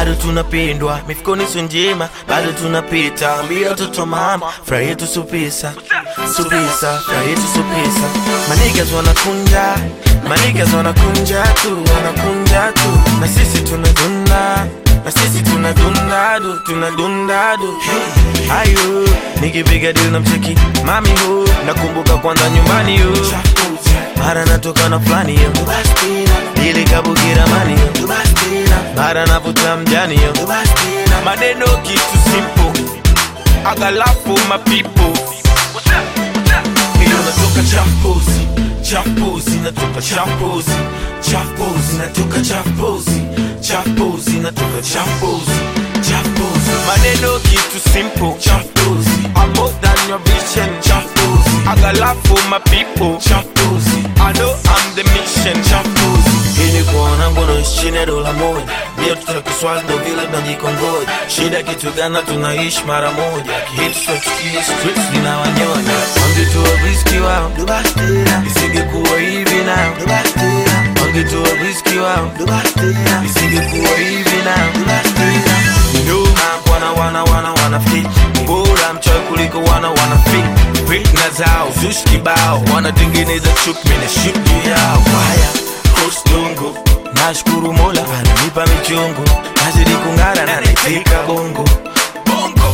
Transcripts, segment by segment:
bado tunapendwa mifukoni sio njema bado tunapita ambia watoto mama furaha yetu supisa supisa furaha yetu supisa manigas wanakunja manigas wanakunja tu wanakunja tu na sisi tunadunda na sisi tunadundadu tunadundadu ayo nikipiga dili na mcheki mami hu nakumbuka kwanza nyumbani hu mara natoka na fulani yo ili kabukira mani yo mara navuta mjani yo maneno kitu simple agalafu mapipo Hiyo natoka champozi champozi natoka champozi champozi natoka champozi champozi natoka champozi champozi maneno kitu simple champozi I'm more than your vision champozi agalafu mapipo champozi I know I'm the mission champozi ili kuona ngono chini ya dola moja bia tutoka kiswazi ndo vile tunajikongoja shida kitu gana tunaishi mara moja kihitu sotukie streets zinawanyonya wangetoa riski wao isingekuwa hivi nao wangetoa riski wao isingekuwa hivi nao nyuma wana wana wana wana fit bora mchawi kuliko wana wana fit fitna zao zushi kibao wanatengeneza chuki mimi na shughuli yao haya kostungu nashukuru mola ananipa michungu nazidi kung'ara na naitika bongo bongo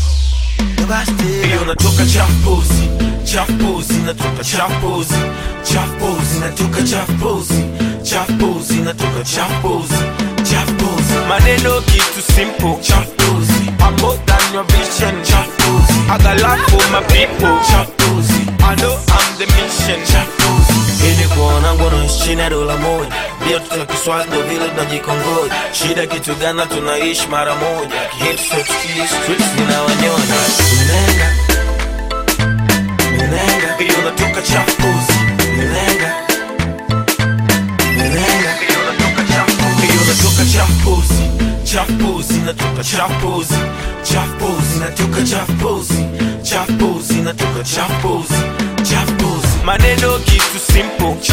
Hiyo natoka champozi champozi natoka champozi champozi natoka champozi champozi natoka champozi champozi maneno kitu simple champozi I'm more than your vision champozi I got love for my people champozi I know I'm the mission champozi ili kuona ngono chini ya dola moja bia tutoka kiswazi ndo vile tunajikongoja shida kitu gana tunaishi mara moja kihitu sotukie streets zinawanyonya Nenga Nenga Hiyo natoka champozi Nenga Nenga Hiyo natoka champozi Hiyo natoka champozi Champozi natoka champozi Champozi natoka champozi Champozi natoka champozi Champozi maneno kitu simple